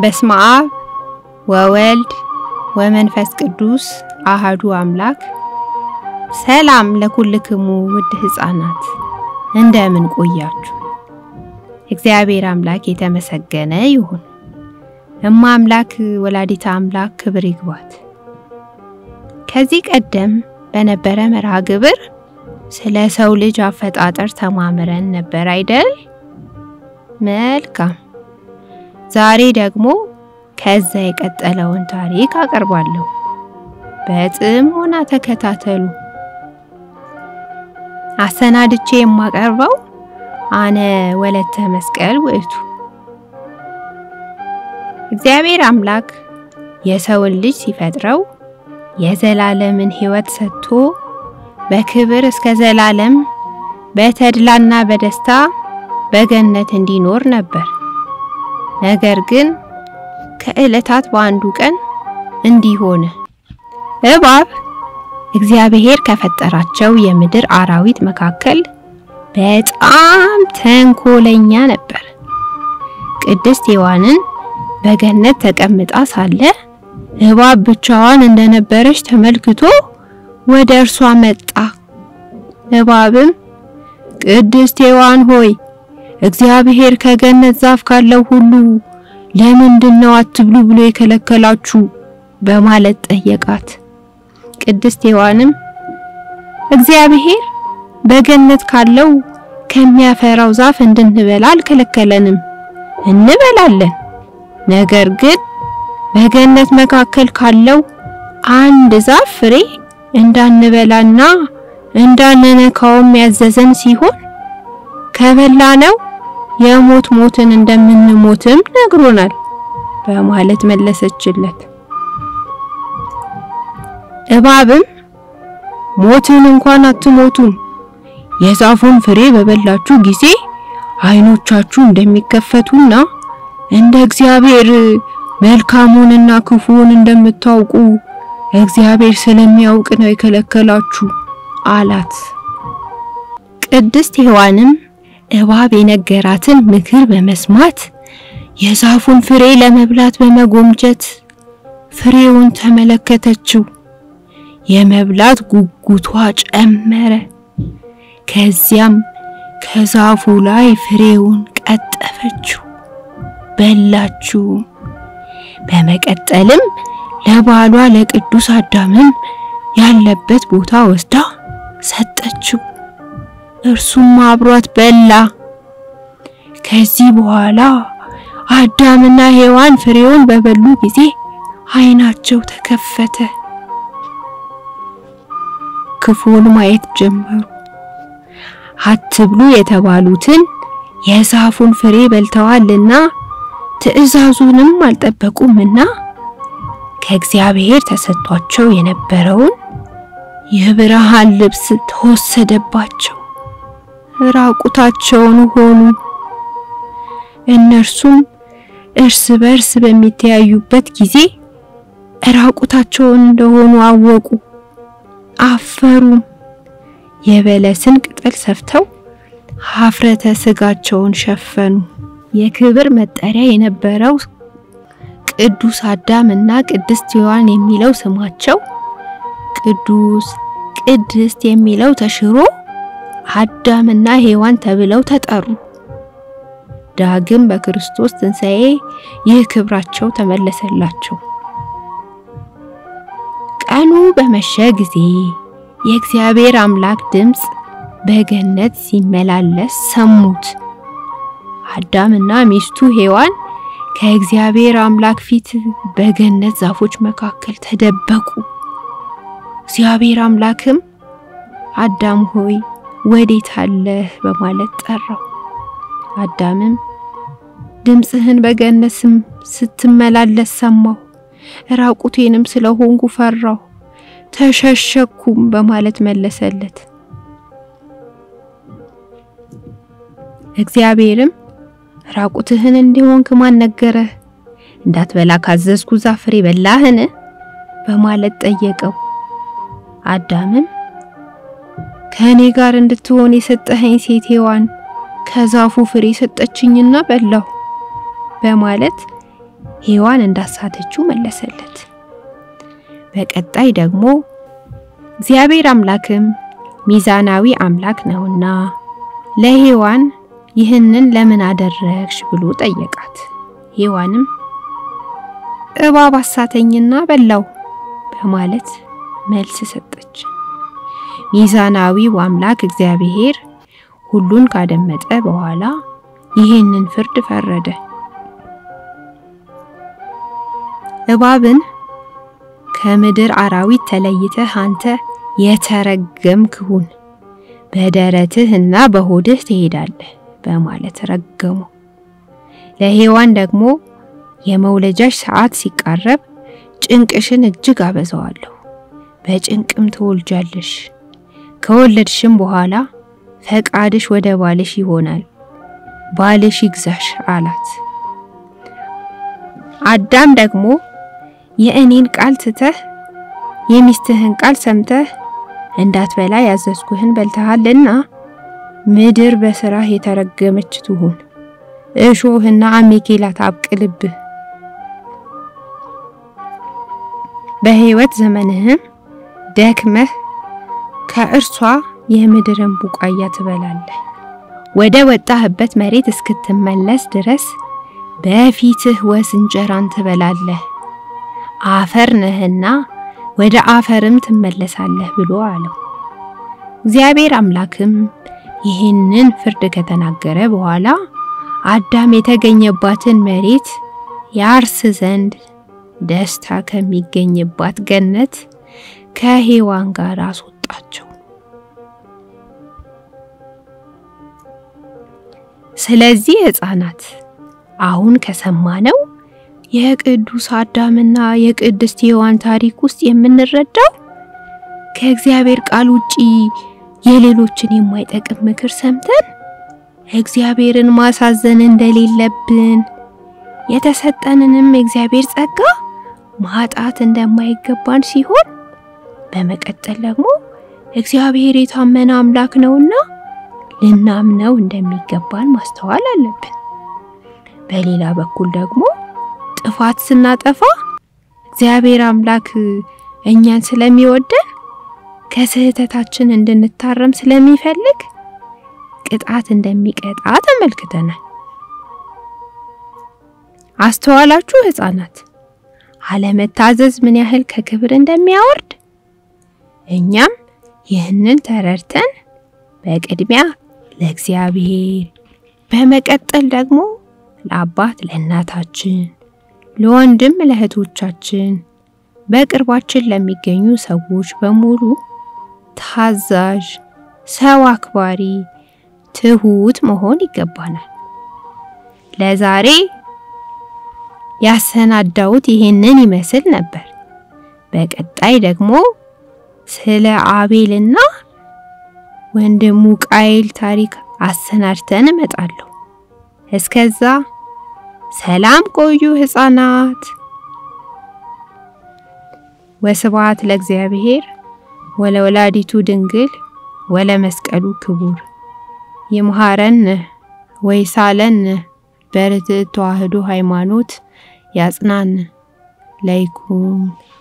በስመ አብ ወወልድ ወመንፈስ ቅዱስ አሃዱ አምላክ። ሰላም ለኩልክሙ ውድ ሕፃናት እንደምን ቆያችሁ? እግዚአብሔር አምላክ የተመሰገነ ይሁን። እማ አምላክ ወላዲተ አምላክ ክብር ይግባት። ከዚህ ቀደም በነበረ መርሃ ግብር ስለ ሰው ልጅ አፈጣጠር ተማምረን ነበር አይደል? መልካም። ዛሬ ደግሞ ከዛ የቀጠለውን ታሪክ አቀርባለሁ። በጥሞና ተከታተሉ። አሰናድቼ የማቀርበው አነ ወለተ መስቀል ውእቱ። እግዚአብሔር አምላክ የሰውን ልጅ ሲፈጥረው የዘላለምን ሕይወት ሰጥቶ በክብር እስከ ዘላለም በተድላና በደስታ በገነት እንዲኖር ነበር። ነገር ግን ከዕለታት በአንዱ ቀን እንዲህ ሆነ። እባብ እግዚአብሔር ከፈጠራቸው የምድር አራዊት መካከል በጣም ተንኮለኛ ነበር። ቅድስት ሔዋንን በገነት ተቀምጣ ሳለ እባብ ብቻዋን እንደነበረች ተመልክቶ ወደ እርሷ መጣ። እባብም ቅድስት ሔዋን ሆይ እግዚአብሔር ከገነት ዛፍ ካለው ሁሉ ለምንድን ነው አትብሉ ብሎ የከለከላችሁ? በማለት ጠየቃት። ቅድስት ሔዋንም እግዚአብሔር በገነት ካለው ከሚያፈራው ዛፍ እንድንበላ አልከለከለንም፣ እንበላለን። ነገር ግን በገነት መካከል ካለው አንድ ዛፍ ፍሬ እንዳንበላና እንዳንነካውም ያዘዘን ሲሆን ከበላነው የሞት ሞትን እንደምንሞትም ነግሮናል በማለት መለሰችለት። እባብም ሞትን እንኳን አትሞቱም፣ የዛፉን ፍሬ በበላችሁ ጊዜ ዓይኖቻችሁ እንደሚከፈቱና እንደ እግዚአብሔር መልካሙንና ክፉውን እንደምታውቁ እግዚአብሔር ስለሚያውቅ ነው የከለከላችሁ አላት። ቅድስት ሔዋንም እባብ የነገራትን ምክር በመስማት የዛፉን ፍሬ ለመብላት በመጎምጀት ፍሬውን ተመለከተችው። የመብላት ጉጉቷ ጨመረ። ከዚያም ከዛፉ ላይ ፍሬውን ቀጠፈችው፣ በላችው። በመቀጠልም ለባሏ ለቅዱስ አዳምም ያለበት ቦታ ወስዳ ሰጠችው። እርሱም አብሯት በላ። ከዚህ በኋላ አዳምና ሔዋን ፍሬውን በበሉ ጊዜ ዓይናቸው ተከፈተ፣ ክፉን ማየት ጀመሩ። አትብሉ የተባሉትን የዛፉን ፍሬ በልተዋልና ትእዛዙንም አልጠበቁምና ከእግዚአብሔር ተሰጥቷቸው የነበረውን የብርሃን ልብስ ተወሰደባቸው፣ ራቁታቸውን ሆኑ። እነርሱም እርስ በርስ በሚተያዩበት ጊዜ ራቁታቸውን እንደሆኑ አወቁ፣ አፈሩም። የበለስን ቅጠል ሰፍተው ሀፍረተ ስጋቸውን ሸፈኑ። የክብር መጠሪያ የነበረው ቅዱስ አዳም እና ቅድስት ሔዋን የሚለው ስማቸው ቅዱስ ቅድስት የሚለው ተሽሮ አዳምና ሔዋን ተብለው ተጠሩ። ዳግም በክርስቶስ ትንሣኤ ይህ ክብራቸው ተመለሰላቸው። ቀኑ በመሸ ጊዜ የእግዚአብሔር አምላክ ድምፅ በገነት ሲመላለስ ሰሙት። አዳምና ሚስቱ ሔዋን ከእግዚአብሔር አምላክ ፊት በገነት ዛፎች መካከል ተደበቁ። እግዚአብሔር አምላክም አዳም ሆይ ወዴት አለህ በማለት ጠራው። አዳምም ድምፅህን በገነት ስትመላለስ ሰማሁ፣ ራቁቴንም ስለሆንኩ ፈራሁ፣ ተሸሸኩም በማለት መለሰለት። እግዚአብሔርም ራቁትህን እንዲሆንክ ማን ነገረህ? እንዳትበላ ካዘዝኩ ዛፍ ፍሬ በላህን? በማለት ጠየቀው። አዳምም ከእኔ ጋር እንድትሆን የሰጠኸኝ ሴት ሔዋን ከዛፉ ፍሬ ሰጠችኝና በላሁ በማለት ሔዋን እንዳሳተችው መለሰለት። በቀጣይ ደግሞ እግዚአብሔር አምላክም ሚዛናዊ አምላክ ነውና ለሔዋን ይህንን ለምን አደረግሽ ብሎ ጠየቃት። ሔዋንም እባብ አሳተኝና በላው በማለት መልስ ሰጠች። ሚዛናዊው አምላክ እግዚአብሔር ሁሉን ካደመጠ በኋላ ይህንን ፍርድ ፈረደ። እባብን ከምድር አራዊት ተለይተህ አንተ የተረገምክ ሁን፣ በደረትህ እና በሆድህ ትሄዳለህ በማለት ረገመው። ለሔዋን ደግሞ የመውለጃሽ ሰዓት ሲቃረብ ጭንቅሽን እጅግ አበዛዋለሁ፣ በጭንቅም ትወልጃለሽ። ከወለድሽም በኋላ ፈቃድሽ ወደ ባልሽ ይሆናል፣ ባልሽ ይግዛሽ አላት። አዳም ደግሞ የእኔን ቃል ትተህ የሚስትህን ቃል ሰምተህ እንዳትበላ ያዘዝኩህን በልተሃልና ምድር በስራህ የተረገመች ትሁን፣ እሾህና አሜኬላ ታብቅልብህ፣ በሕይወት ዘመንህም ደክመህ ከእርሷ የምድርን ቡቃያ ትበላለህ። ወደ ወጣህበት መሬት እስክትመለስ ድረስ በፊትህ ወስ እንጀራን ትበላለህ፣ አፈር ነህና ወደ አፈርም ትመለሳለህ ብሎ አለው። እግዚአብሔር አምላክም ይህንን ፍርድ ከተናገረ በኋላ አዳም የተገኘባትን መሬት ያርስ ዘንድ ደስታ ከሚገኝባት ገነት ከሔዋን ጋር አስወጣቸው። ስለዚህ ሕፃናት አሁን ከሰማነው የቅዱስ አዳምና የቅድስት ሔዋን ታሪክ ውስጥ የምንረዳው ከእግዚአብሔር ቃል ውጪ የሌሎችን የማይጠቅም ምክር ሰምተን እግዚአብሔርን ማሳዘን እንደሌለብን የተሰጠንንም የእግዚአብሔር ጸጋ ማጣት እንደማይገባን ሲሆን በመቀጠል ደግሞ እግዚአብሔር የታመነ አምላክ ነውና ልናምነው እንደሚገባን ማስተዋል አለብን። በሌላ በኩል ደግሞ ጥፋት ስናጠፋ እግዚአብሔር አምላክ እኛን ስለሚወደን ከስህተታችን እንድንታረም ስለሚፈልግ ቅጣት እንደሚቀጣ ተመልክተናል። አስተዋላችሁ ሕፃናት? አለመታዘዝ ምን ያህል ከክብር እንደሚያወርድ እኛም ይህንን ተረድተን በቅድሚያ ለእግዚአብሔር በመቀጠል ደግሞ ለአባት ለእናታችን፣ ለወንድም ለእህቶቻችን፣ በቅርባችን ለሚገኙ ሰዎች በሙሉ ታዛዥ፣ ሰው አክባሪ፣ ትሁት መሆን ይገባናል። ለዛሬ ያሰናዳሁት ይሄንን ይመስል ነበር። በቀጣይ ደግሞ ስለ አቤልና ወንድሙ ቃይል ታሪክ አሰናድተን እመጣለሁ። እስከዛ ሰላም ቆዩ ሕፃናት። ወስብሐት ለእግዚአብሔር ወለወላዲቱ ድንግል ወለመስቀሉ ክቡር። ይምሃረን ወይሳለን በርትዕ ተዋሕዶ ሃይማኖት ያጽናን ለይኩን